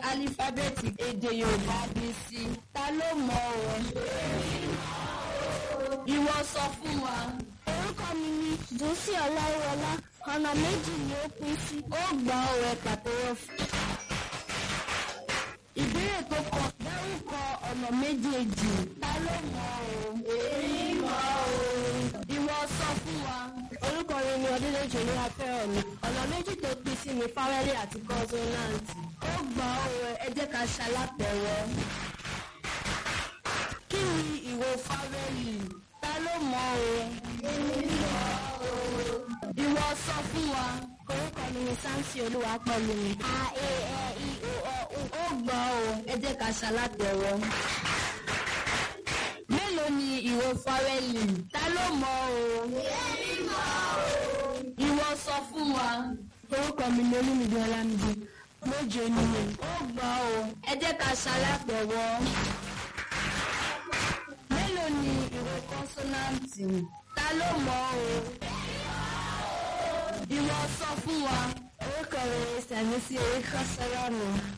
álífábẹ́ẹ̀tì èdè Yorùbá bí sí ta ló mọ̀ ọ́ ìwọ sọ fún wa. orúkọ mi ni dùnsí ọláwọlá ọ̀nà méjì ni ó pín sí. ó gbà ọ̀rẹ́ pàtẹ́wọ́ fún. ìbéèrè tó kọ dárúkọ ọ̀nà méjèèjì ta ló mọ̀ ọ́ èmi mọ̀ ọ́ ìwọ sọ fún wa. orúkọ mi ni ọdúnlẹ́jọ ní afẹ́rọ̀ mi ọ̀nà méjì tó pín sí ni fáwẹ́lì àti kọ́ńsónáǹtì. ó gbà ọ̀rẹ́ ẹ jẹ́ ká ṣalápẹ̀rẹ̀. kí ni ìwo fáwẹ́lì ta ló mọ̀ ọ́ èmi mọ̀ ọ́ ìwọ sọ fún wa. orúkọ mi ni sáǹsì olúwapẹ̀lú mi. a e ẹ i o ọ u. ó gbà ọ́ ẹ jẹ́ ká ṣalápẹ̀rẹ̀. mélòó ni ìwo fáwẹ́lì ta ló mọ̀ ọ́ èmi mọ̀ ọ́ ìwọ sọ fún wa. orúkọ mi ni olúmídé ọlámídé méje ni mi. ó gbà ọ́ ẹ jẹ́ ká ṣalápẹ̀rẹ̀. mélòó ni ìwo kọ́nsọ́náǹtì ta ló mọ̀ ọ́ ìwọ sọ fún wa. orúkọ mi ni sàmísí oríkọ́ sọ́rọ́ mi.